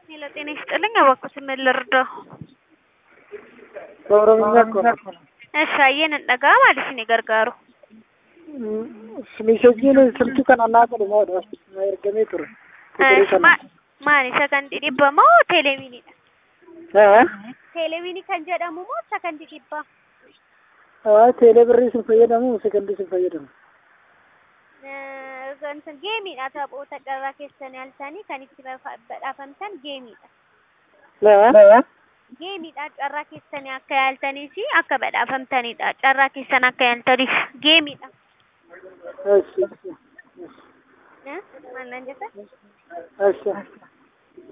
ሄሎ ጤና ይስጥልኝ። እባክዎትን ምን ልርዳው? በኦሮምኛ እኮ ነው። እሺ አየን እንደጋ ማለት ነው ገርጋሩ ሚሴጂin silkii kana naa godhumaadha na ergamee ture kuturii kana maali sagantii dhibba moo teeleviiniidha? haa Teeleviinii kan jedhamu moo sagantii dhibbaa? haa teelee birrii sin fayyadamu sekondii sin fayyadamu Gantan geemiidha taphoota carraa keessan yaaltanii kan itti badhaafamtan geemiidha. haa Geemiidha carraa keessanii akka yaaltanii fi akka badhaafamtanidha. Carraa keessan akka yaaltaniif geemiidha. እሺ Maal naan jetta? እሺ